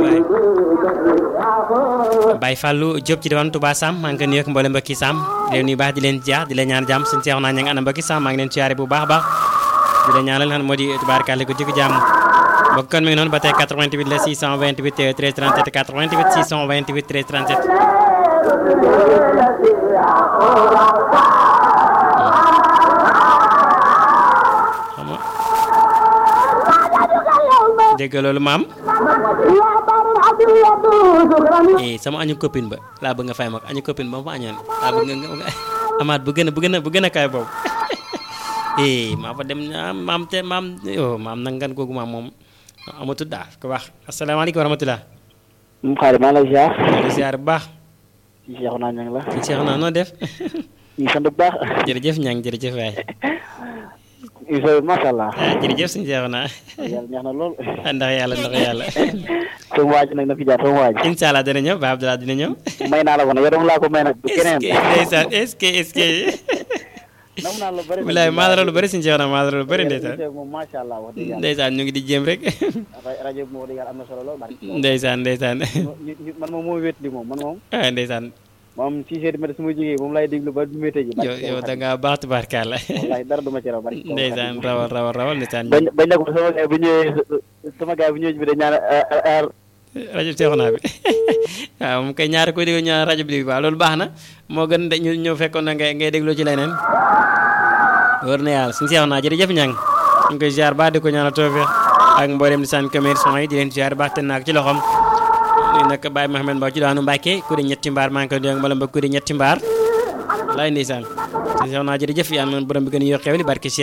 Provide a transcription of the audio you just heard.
waay Baye Fallou Diop ci diwaan Touba Sam maa ngi koy nuyu ak mboolem mbokki Sam di leen nuyu baax di leen jaar di leen ñaan jàmm suñu seexu naa ña nga ana mbokki Sam maa ngi leen siyaare bu baax a baax di leen ñaanal xam moo di tubaarkàlla ko jikko jàmm mbokk kon mi ngi noonu ba tey 88 la 628 13 37 88 628 13 37 xam nga dégg loolu maam eh sama añu copine ba laa bëgg nga fay ma ko añu copine ba ma fa añoon laa bëgg nga nga amaat bu gën a bu gën a bu gën a kaay boobu eh maa fa dem maam te maam oh maam nag ngan googu maam moom amatul daal ko wax asalaamaaleykum wa rahmatulah. mu xaar maa lay ziar. di ziar bu baax. ci Cheikh naa ñang la. ci Cheikh naa noo def. ñu sant bu baax. jërëjëf ñang jërëjëf waay. Isa macha allah. ah jërëjëf suñu Cheikh naa. yàlla neex na lool. ndax yàlla ndax yàlla. sama waaj nag na fi jaar sama waaj. incha allah dina ñëw ba Abdoulaye dina ñëw. may naa la ko nag yow dama laa ko may nag. du keneen ndeysaan est-ce que est-ce que. nam naa la bëri. bilaay maa la lu bëri suñu Cheikh naa maa la lu bëri ndeysaan. moom macha allah wax dëgg yàlla. ndeysaan ñu ngi di jéem rek. rajo bi moom wax dëgg yàlla am na solo lool. ndeysaan ndeysaan. man moom moo wét li moom man moom. ah ndeysaan. moom six heures du matin su ma jógee moom lay déglu ba du mété ji. yow yow da ngaa baax tubaarkàlla. wallaay dara du ma ci raw bari. ndeysaan rawal rawal rawal ndeysaan. bañ bañ na ko sama gars bu ñëwee sama gars bu ñëwee bi dañ ñaan rajo Seexu naa bi waaw moom kay ñaari koy déglu ñaan rajo bi waaw loolu baax na moo gën de ñu ñëw fekkoon na ngay ngay déglu ci leneen wër na yàlla suñu Seexu naa jërëjëf ñang ñu ngi koy ziar baax di ko ñaanal tawfeex ak mboolem di saan commerçant yi di leen ziar baax te naak ci loxom ñu nag Baye Mohamed Mbow ci daanu Mbàkke ku di ñetti mbaar maa ngi koy dégg mbala ba ku di ñetti mbaar laay ndeysaan suñu Seexu naa jërëjëf yàlla noonu borom bi gën a yoo xewli barke